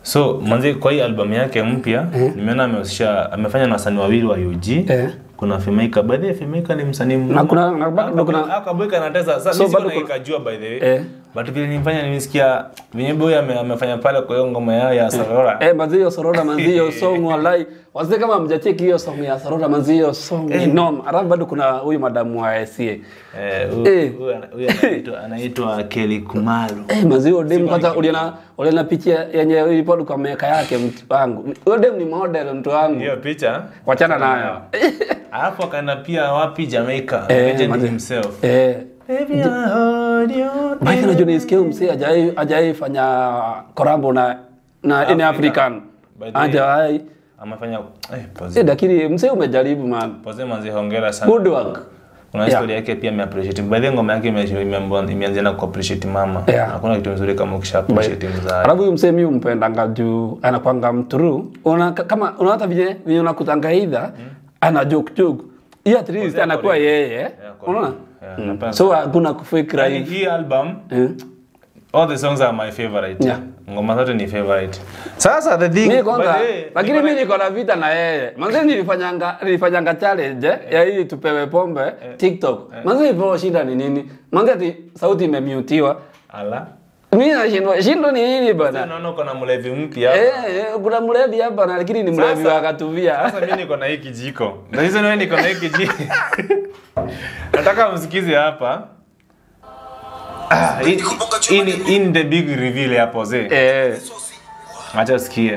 So manzi kwa hii album yake mpya nimeona amehusisha amefanya na wasanii wawili wa UG. Eh. Kuna Fimaika. By the way Fimaika ni msanii mnoma. Na kuna- na bado kuna- Akaboyka anatesa. Sasa So mimi bado sikuwa kuna- nikajua by the way. Eh. But vile nilifanya nimesikia venye boy ame, amefanya pale kwa hiyo ngoma yao ya Sarora. Eh, manzi hiyo Sorora manzi hiyo song walai. Wazee kama mjacheki hiyo song ya Sorora manzi hiyo song ni noma. Alafu bado kuna huyu madamu wa SCA. Eh, huyu- Eh. huyu ana- huyu anaitwa anaitwa Kelly Kumalo. Eh, manzi hiyo dem kwanza uliona uliona picha yenye ilikuwa kwa miaka yake mtu wangu. Huyo dem ni model mtu wangu. Hiyo picha. Wachana nayo. Alafu akaenda pia wapi Jamaica. Eh, Legend manze. himself. Eh, Baby, I hold you. Mike najua nisikia huyu msee hajai hajai fanya korambo na na in Africa. African. By the way. Hajai. Amefanya eh pose. Eh, lakini msee umejaribu man. Pose manzi hongera sana. Good work. Kuna Yeah. story yake pia ime appreciate. By the way, ngoma yake ime- ime- imeanzia na ku appreciate mama. Yeah. Hakuna kitu nzuri kama ukisha appreciate mzazi. Alafu huyu msee mimi umpendanga juu anakwanga mtrue. Una kama una hata vile vile unakutanga either ana joke joke. Hii at least Kwanza anakuwa kwa- yeye. Yeah, kwa- Unaona? yeah, Mm. napenda So hakuna kufake Yaani right. hii album Eh. all the songs are my favorite. Yeah. Ngoma zote ni favorite. Sasa the thing Mimi by kwanza, the way, lakini niko na- mimi niko na vita na yeye. Manze nilifanyanga nilifanyanga challenge eh, ya hii tupewe pombe TikTok. Manze ipo shida ni nini? Manze ati sauti imemutiwa. Ala. Mimi nashindwa shindo ni nini bana? Naona uko na mlevi mpya. Eh, eh, kuna mlevi hapa na lakini ni mlevi Sasa- wa katuvia. Sasa mimi niko na hii kijiko. Na hizo wewe niko na hii kijiko. Nataka msikize hapa. Ah, hii- hii ni- hii ni the big reveal hapo zee. Eh. Acha usikie.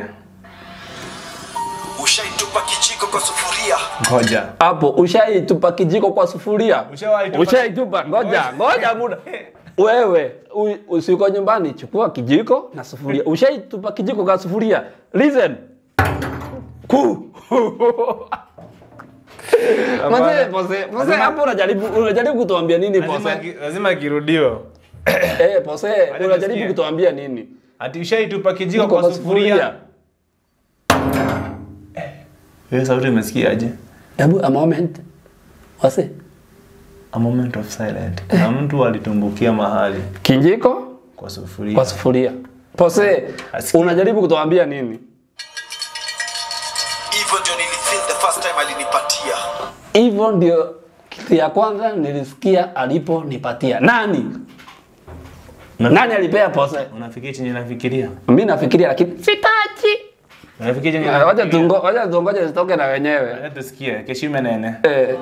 Ushaitupa kijiko kwa sufuria, Ngoja. Hapo ushaitupa kijiko kwa sufuria. Ushawahi tupa- Ushaitupa. Ngoja, ngoja muda. Wewe u- usiko nyumbani, chukua kijiko na sufuria. Ushaitupa kijiko kwa sufuria. Listen. Ku. Mzee, pose, pose hapo unajaribu unajaribu kutuambia nini Lazima pose? ki- lazima kirudio. Eh, pose, unajaribu tusikie. kutuambia nini? Ati ushaitupa kijiko Kijiko kwa sufuria. Hiyo sauti umesikiaje? Hebu a moment. Wase. A moment of silence. Na mtu alitumbukia mahali Kijiko kwa sufuria. kwa sufuria. Pose, Asikia. unajaribu kutuambia nini? hivyo ndio nilifeel the first time alinipatia. Hivyo ndio kitu ya kwanza nilisikia aliponipatia. Nani? Na- Nani alipea pose? Unafikiria chenye nafikiria? Mimi nafikiria lakini sitachi. Unafikiria chenye Wacha nafikiria? tungo, wacha tungoje zitoke na wenyewe. Acha tusikie. Keshime nene. Eh,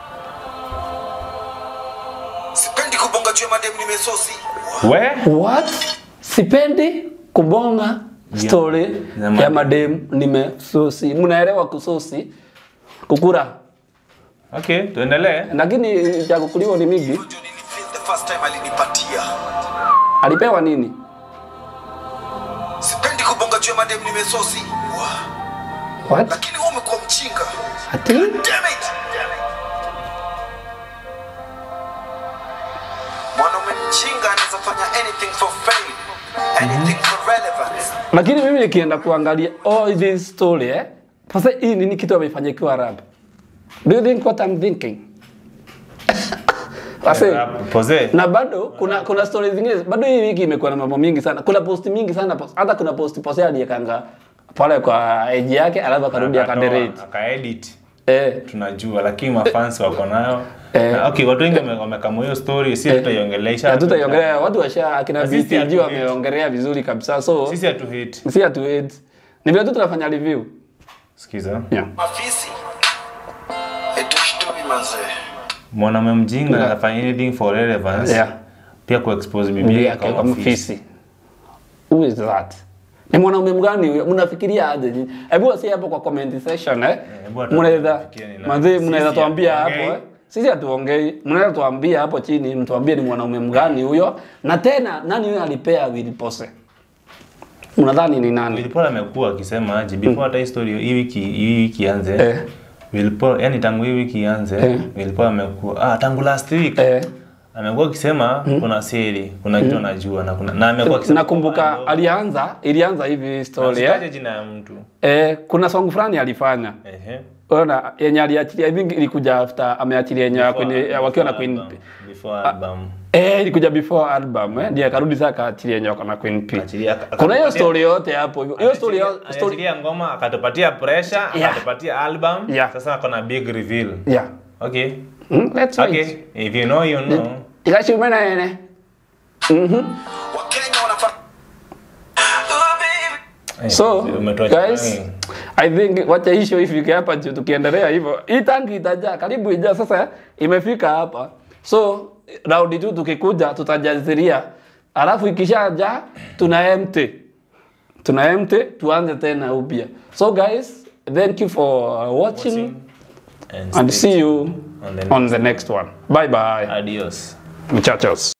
Sipendi kubonga juu ya madem nimesosi. We? what? Sipendi kubonga story Ya ya madem. madem nimesosi. Mnaelewa kusosi? Kukura. Okay, tuendelee. Lakini cha kukuliwa ni mingi. Hivyo ndio nilifeel the first time alinipatia. Alipewa nini? Sipendi kubonga juu ya madem nimesosi. Wow. What? Lakini wewe umekuwa mchinga. Ati? Damn it. Mwanaume mchinga anaweza fanya anything for fame, anything for relevance. Lakini mimi nikienda kuangalia all this story eh. Sasa hii nini kitu amefanya ikiwa rap? Do you think what I'm thinking? Sasa Pose. na bado kuna kuna stories zingine bado hii wiki imekuwa na mambo mingi sana. Kuna post mingi sana post, hata kuna post post aliyekanga pale kwa age yake alafu akarudi akaderate. Akaedit. Eh, Tunajua lakini mafans wako nayo. Eh. Na, Okay, watu wengi wame- wamekamua hiyo story, si tutaiongelesha. hatutaiongelea watu washa akina Na sisi BTG hatu- wameongelea vizuri kabisa. So Sisi hatu hate. si hatu hate. Ni vile tu tunafanya review. Sikiza. Yeah. Mafisi. Etushtui manze. Mwanaume mjinga anafanya anything for relevance. Yeah. Pia kuexpose bibi Bibi yake yake kama kama fisi. fisi. Who is that? Ni mwanaume mgani huyo? Mnafikiria aje? nyinyi? Hebu wasi hapo kwa comment section eh. hebu hata Mnaweza tufikirie ni nani. mazee Sisi mnaweza tuambia hapo hatuongei. eh. Sisi hatuongei. Mnaweza tuambia hapo chini mtuambie ni mwanaume mgani huyo na tena nani huyo alipea Willy Pose? Mnadhani ni nani? Will Paul amekuwa akisema aje before hata hii story hii wiki hii wiki ianze. Eh. Will Paul yani tangu hii wiki ianze Eh. Will Paul amekuwa ah tangu last week Eh. amekuwa akisema kuna siri, kuna kitu anajua na kuna na amekuwa akisema nakumbuka alianza ilianza hivi story eh? Usitaje jina ya mtu. Eh, kuna song fulani alifanya Ehe. ona yenye aliachilia I think ilikuja after ameachilia yenye ya Queen- ya wakiwa na Queen album, Before album. eh ilikuja before album eh ndiye akarudi sasa akaachilia yenye wako na Queen P Achilia- kuna hiyo akatupatia- story yote hapo hivyo hiyo story yo- story Aliachilia ngoma akatupatia pressure, Yeah. akatupatia album. Yeah. Sasa ako na big reveal. yeah Okay. mm, let's wait Okay. If you know you know. ikashimena ene Wakenya wanafaa Oh, baby. so Umetoa guys chang'ani. I think wacha hii show ifike hapa juu tukiendelea hivyo hii tanki itajaa karibu ijaa sasa imefika hapa so raundi tu tukikuja tutajaziria alafu ikishaja tuna empty tuna empty tuanze tena upya so guys thank you for watching And and stay see you on the on the next one bye bye Adios. muchachos